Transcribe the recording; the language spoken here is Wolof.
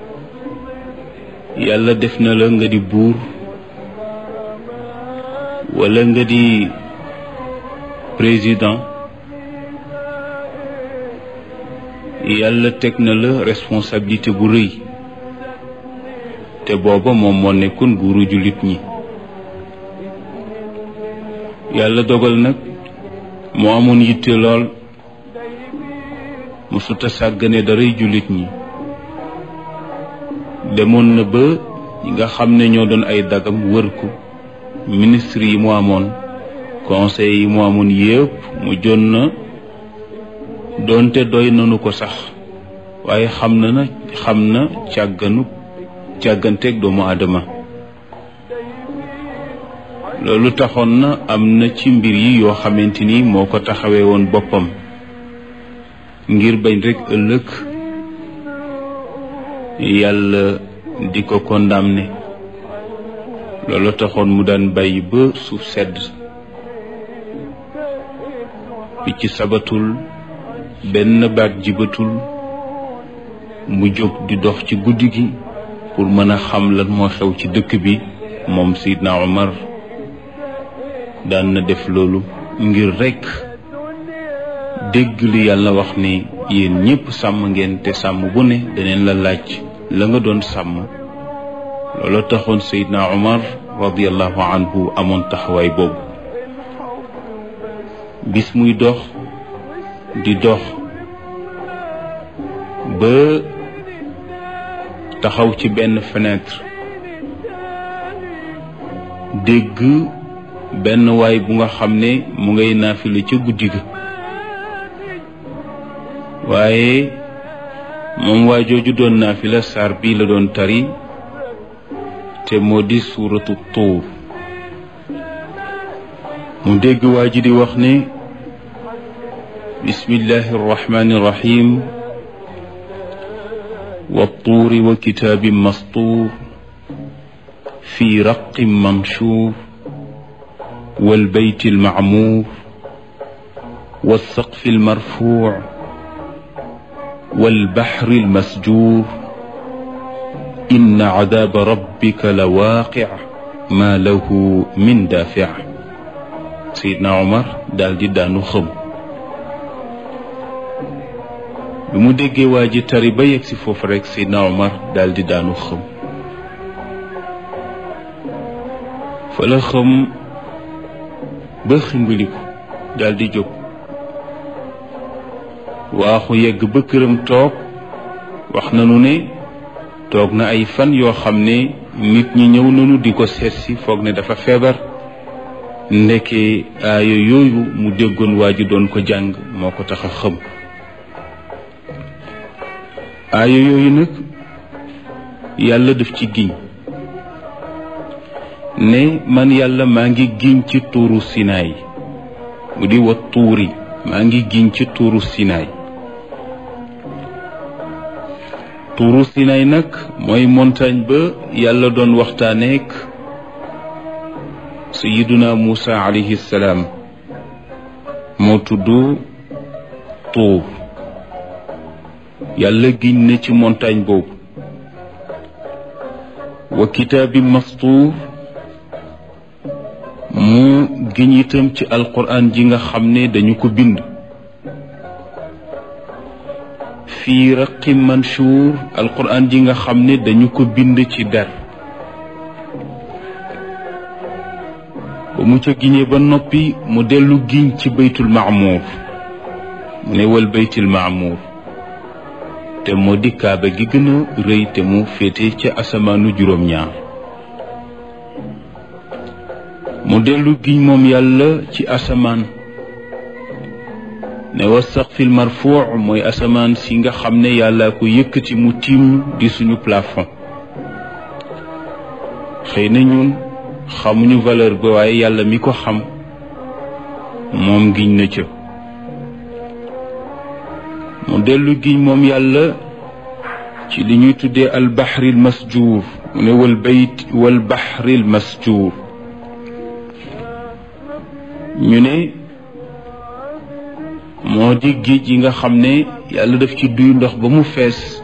yàlla def na la nga di buur walla nga di président yàlla teg na la responsabilité bu rëy te booba moom moo nekkoon buuru jullit ñi yàlla dogal nag moo amoon yitte lool mësuta sàggane daray jullit ñi demoon na ba ñi nga xam ne ñoo doon ay dagam wër ko ministre yi mu amoon conseil yi mu amoon yépp mu jon na doonte doy nanu ko sax waaye xam na na xam na càgganu càgganteeg doomu aadama loolu taxoon na am na ci mbir yi yoo xamante ni moo ko taxawee woon boppam ngir bañ rekk ëllëg yàlla di ko condamné loolu taxoon mu daan bàyyi ba suuf sedd picc sabatul benn baat jibatul mu jóg di dox ci guddi gi pour mën a xam lan moo xew ci dëkk bi moom Seydina Omar daan na def loolu ngir rekk dégg li yàlla wax ni yéen ñépp sàmm ngeen te sàmm bu ne daneen la laaj la nga doon sàmm loolu taxoon Seydina Omar radiallahu anhu amoon taxawaay boobu bis muy dox di dox ba taxaw ci benn fenêtre dégg benn waay bu nga xam ne mu ngay naafile ca guddi ga waaye moom waa jooju doon naafila saar bii la doon tari te moo di suuratu tuur mu dégg waa ji di wax ne bismillahi arrahmani irrahim والطور وكتاب مسطور في رق منشور والبيت المعمور والسقف المرفوع والبحر المسجور إن عذاب ربك لواقع ما له من دافع سيدنا عمر دال دي دانو خم bi mu déggee waa ji tari ba yegg si foofu rek Seydina Omar daal di daanu xëm fa la xëm ba ximbiliku daal di jóg waaxu yegg ba këram toog wax nanu ne toog na ay fan yoo xam ne nit ñi ñëw nanu di ko seet si foog ne dafa feebar ndeke aaya yooyu mu déggoon waa ji doon ko jàng moo ko tax a xëm aaya yooyu nag yàlla daf ci giñ ne man yàlla maa ngi giñ ci tuuru sinaay mu di wa tuuri maa ngi giñ ci tuuru sinaay tuuru sinaay nag mooy montagne ba yàlla doon waxtaaneek sayiduna Muusa alayhi salaam moo tudd tuur yàlla giñ na ci montagne boobu wa kitaabi mastuur mu giñ itam ci alquran ji nga xam ne dañu ko bind fii raqi mansuur alquran ji nga xam ne dañu ko bind ci der ba mu ca giñee ba noppi mu dellu giñ ci baytul maamuur mu ne wal baytul maamuur te moo di kaaba gi gën a rëy te mu féete ca asamaanu juróom-ñaar mu dellu giñ moom yàlla ci asamaan ne wa saqfil marfuu mooy asamaan si nga xam ne yàlla ko yëkkati mu tiim di suñu plafond xëy na ñun xamuñu valeur ba waaye yàlla mi ko xam moom giñ na ca mu dellu giñ moom yàlla ci li ñuy tuddee albaxril masjuur mu ne wal bayt wal baxril masjuur ñu ne moo di géej yi nga xam ne yàlla daf ci duy ndox ba mu fees